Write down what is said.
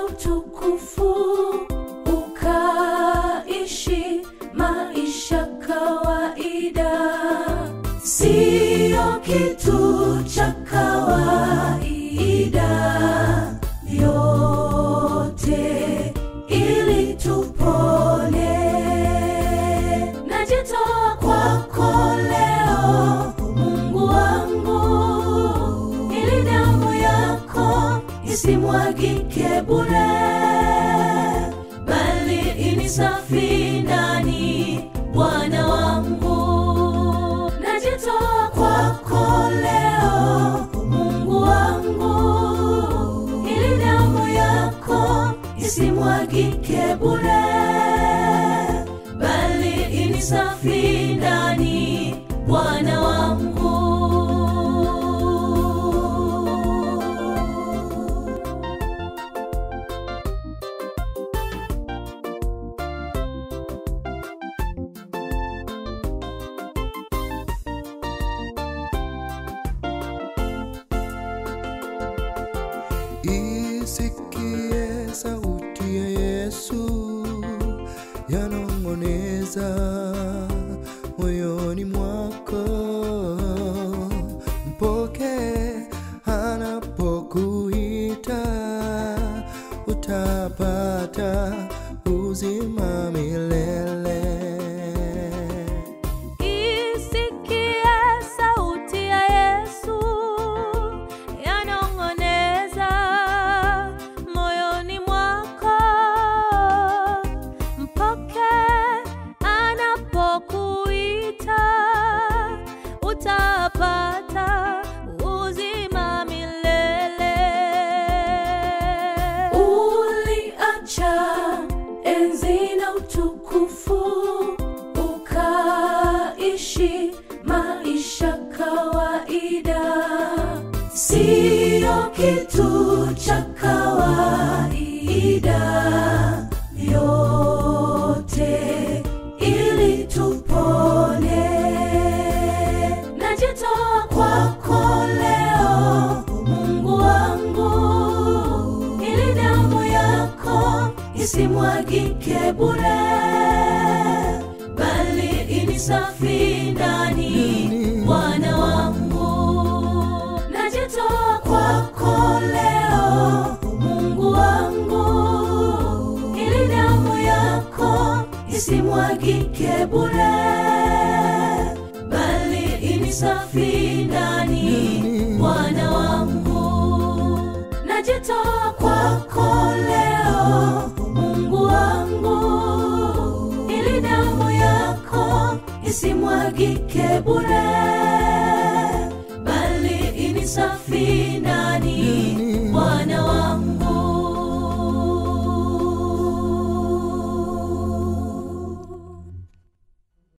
na utukufu, ukaishi maisha kawaida, siyo kitu cha kawaida, yote ili tupone. Najitoa kwako leo, Mungu wangu, ili damu yako isimwagike bure, bali inisafi ndani, Bwana wangu. Najitoa kwako leo, Mungu wangu, ili damu yako isimwagike bure, bali inisafi ndani, Bwana wangu. Isikie sauti ya Yesu yanong'oneza moyoni mwako, mpoke anapokuita, utapata uzima milele. Isikie sauti ya Yesu yanong'oneza moyoni mwako, mpoke anapokuita, utapata uzima milele. Uliacha enzi na utukufu, ukaishi maisha kawaida, siyo kitu cha kawaida, yote ili tupone. Najitoa kwako leo, Mungu wangu, ili damu yako isimwagike bure, bali inisafi ndani, Bwana wangu. Najitoa kwako leo, Mungu wangu, ili damu yako isimwagike bure, bali inisafi ndani, Bwana wangu. Najitoa kwako leo, Mungu wangu, ili damu yako isimwagike bure, bali inisafi ndani,